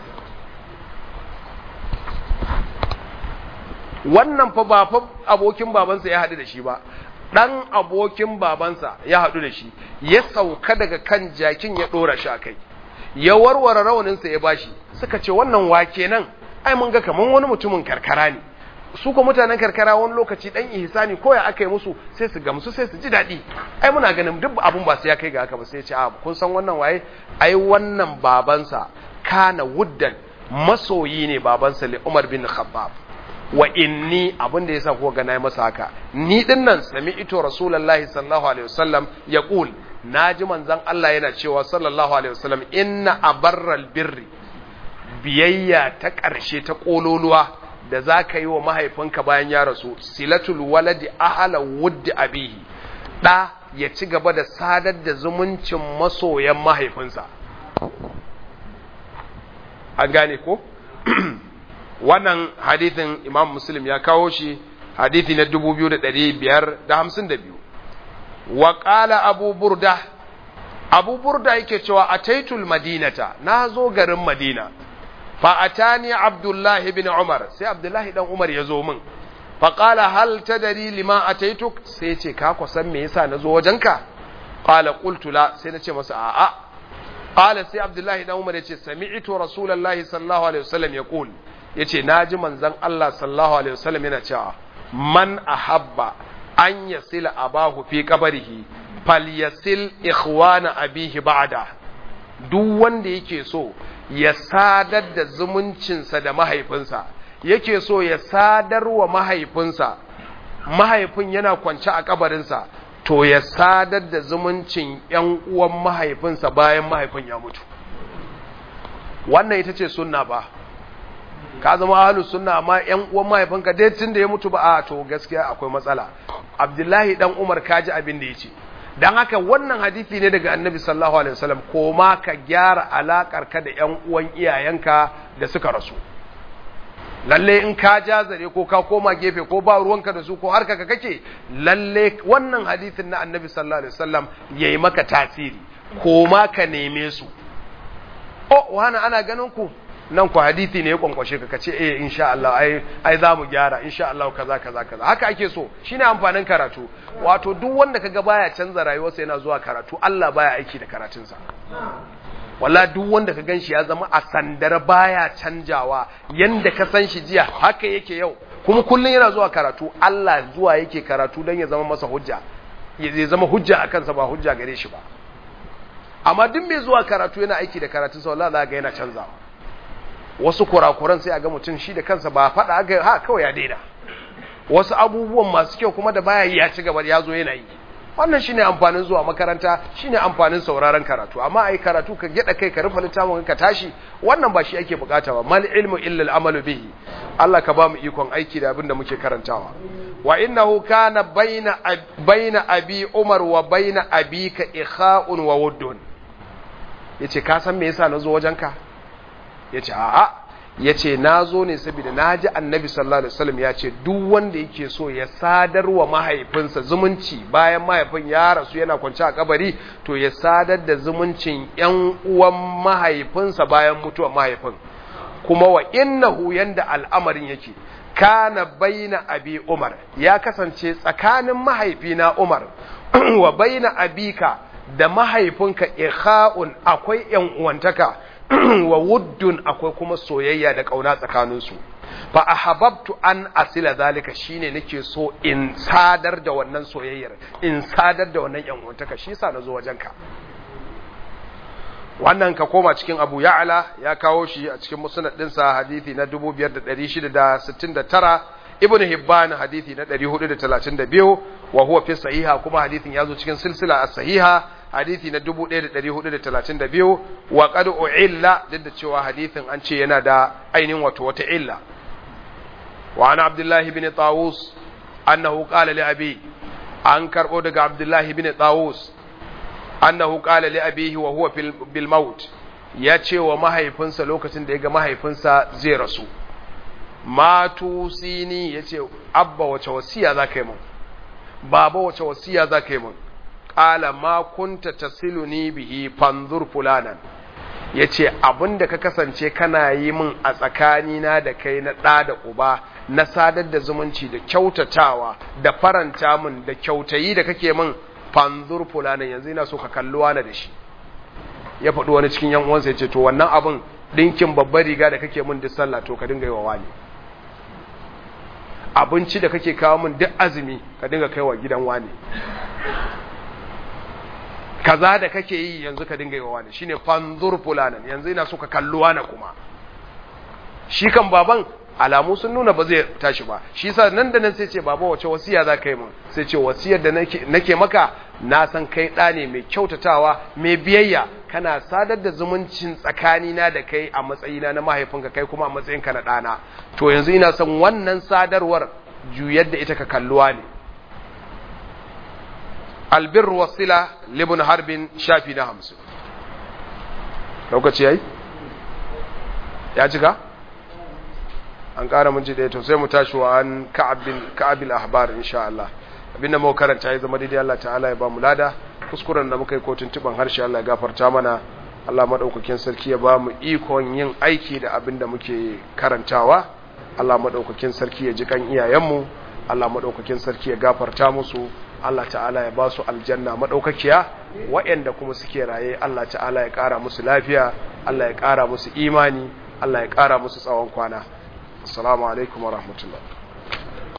wannan fa ba fa abokin babansa ya haɗu da shi ba ɗan abokin babansa ya haɗu da shi ya sauka daga kan jakin ya ɗora shi a kai ya warware rauninsa ya bashi suka ce wannan wake nan ai mun ga kaman wani mutumin karkara ne su ko mutanen karkara wani lokaci dan ihsani ko ya aka yi musu sai su gamsu sai su ji daɗi ai muna ganin duk abun ba sai ya kai ga haka ba sai ya ce a kun san wannan waye ai wannan babansa kana wuddan masoyi ne babansa li Umar bin Khattab wa inni abin da yasa kuka ga nayi masa haka ni din nan sami'tu rasulullahi sallallahu alaihi wasallam yaqul naji manzon Allah yana cewa sallallahu alaihi wasallam inna abarral birri biyayya ta ƙarshe ta ƙololuwa da za ka yi wa mahaifinka bayan ya rasu silatul waladi ahala wuddi abihi ɗa ya ci gaba da sadar da zumuncin masoyan mahaifinsa an gane ko wannan hadithin imam muslim ya kawo shi hadithi na 2552 wa ƙala abu burda abu burda yake cewa a taitul madinata na zo garin madina fa'atani abdullahi bin umar sai abdullahi dan umar ya zo min faƙala hal ta dari lima a taituk sai ce ka kusan me yasa na zo wajenka ƙala ƙultula sai na ce masa a'a ƙala sai abdullahi dan umar ya ce sami'ito rasulallah sallallahu alaihi wasallam ya ƙul ya ce na ji manzan allah sallallahu alaihi wasallam yana cewa man ahabba an yasila abahu fi kabarihi falyasil ikhwana abihi ba'da duk wanda yake so ya sadar da zumuncinsa da mahaifinsa yake so ya sadar wa mahaifinsa mahaifin yana kwance a kabarinsa to ya sadar da zumuncin ‘yan uwan mahaifinsa bayan mahaifin ya mutu wannan ita ce sunna ba ka zama halu sunna amma ‘yan uwan mahaifinka dai tun da ya mutu ba a to gaskiya akwai matsala abdullahi dan umar kaji abin da ya ce don haka wannan hadithi ne daga annabi sallallahu alaihi wasallam ko ma ka gyara alakar ka da ƴan uwan iyayenka da suka rasu lalle in ka jazare ko ka koma gefe ko ba ruwanka da su ko harka ka kake lalle wannan hadithin na annabi sallallahu alaihi wasallam yayi maka tasiri ko ma ka neme su oh wani ana ganin ku nan ku hadithi ne ya kwankwashe ka kace eh insha Allah ai ai za mu gyara insha Allah kaza kaza kaza haka ake so shine amfanin karatu wato duk wanda kaga baya canza rayuwarsa yana zuwa karatu Allah baya aiki da karatunsa walla duk wanda ka ganshi ya zama a sandar baya canjawa yanda ka san shi jiya haka yake yau kuma kullun yana zuwa karatu Allah zuwa yake karatu dan ya zama masa hujja ya zama hujja akan sa ba hujja gare shi ba amma duk mai zuwa karatu yana aiki da karatunsa wallahi za ga yana canzawa wasu kurakuran sai a ga mutum shi da kansa ba faɗa ga ha kawai ya daina wasu abubuwan masu kyau kuma da baya yi ya ci gaba ya zo yana yi wannan shine amfanin zuwa makaranta shine amfanin sauraron karatu amma ai karatu ka gida kai ka rufe littafin ka tashi wannan ba shi ake bukata ba mal ilmu illa al amalu bihi Allah ka ba mu ikon aiki da abin da muke karantawa wa innahu kana baina baina abi umar wa baina abika ikha'un wa wuddun yace ka san me yasa nazo wajenka ya ce a'a ya ce na zo ne saboda na ji annabi sallallahu alaihi wasallam ya ce duk wanda yake so ya sadar wa mahaifinsa zumunci bayan mahaifin ya rasu yana kwance a kabari to ya sadar da zumuncin yan uwan mahaifinsa bayan mutuwar mahaifin kuma wa innahu yanda al'amarin yake kana baina abi umar ya kasance tsakanin mahaifina umar wa baina abika da mahaifinka ikha'un akwai yan uwantaka wa wuddun akwai kuma soyayya da kauna tsakaninsu fa ahabbtu an asila zalika shine nake so in sadar da wannan soyayyar in sadar da wannan yan uwantaka shi yasa nazo wajenka wannan ka koma cikin Abu Ya'la ya kawo shi a cikin musnad dinsa hadisi na 5669 Ibn Hibban hadisi na 432 wa huwa fi sahiha kuma hadisin yazo cikin silsila as-sahiha hadisi na 1432 wa qad u'illa duk da cewa hadisin an ce yana da ainihin wato wata illa wa ana abdullahi ibn tawus annahu qala li abi an karbo daga abdullahi ibn tawus annahu qala li abihi wa huwa bil maut ya ce wa mahaifinsa lokacin da ya ga mahaifinsa zai rasu matu sini ya ce abba wace wasiya za ka yi mun baba wace wasiya za ka yi mun ƙala ma kunta tasiluni bihi fanzur fulanan ya ce abinda ka kasance kana yi min a tsakanina da kai na ɗa da uba na sadar da zumunci da kyautatawa da faranta min da kyautayi da kake min fanzur fulanan yanzu ina so ka kalli wani da shi ya faɗi wani cikin yan uwansa ya ce to wannan abin ɗinkin babbar riga da kake min duk sallah to ka dinga yi wa wani abinci da kake kawo min duk azumi ka dinga kai wa gidan wani kaza da kake yi yanzu ka dinga yi wa wani shine fanzur fulanan yanzu ina so ka kalli wani kuma shi kan baban alamu sun nuna ba zai tashi ba shi sa nan da nan sai ce baba wace wasiya za ka yi mun sai ce wasiyar da nake maka na san kai ɗa ne mai kyautatawa mai biyayya kana sadar da zumuncin tsakanina da kai a matsayina na mahaifinka kai kuma a matsayinka na ɗana to yanzu ina son wannan sadarwar juyar da ita ka kalluwa ne albir wasila libin harbin shafi na hamsin lokaci yayi ya cika an ƙara mun ji ɗaya to sai mu tashi wa an ka'abil ahbar insha Allah abinda muka karanta ya zama daidai Allah ta'ala ya ba mu lada kuskuren da muka yi kotun tuban harshe Allah ya gafarta mana Allah madaukakin sarki ya ba mu ikon yin aiki da abinda muke karantawa Allah madaukakin sarki ya ji kan iyayenmu Allah madaukakin sarki ya gafarta musu Allah ta'ala ya ba su aljanna madaukakiya waɗanda kuma suke raye Allah ta'ala ya ƙara musu lafiya Allah ya ƙara musu imani Allah ya ƙara musu tsawon kwana assalamu alaikum wa rahmatullah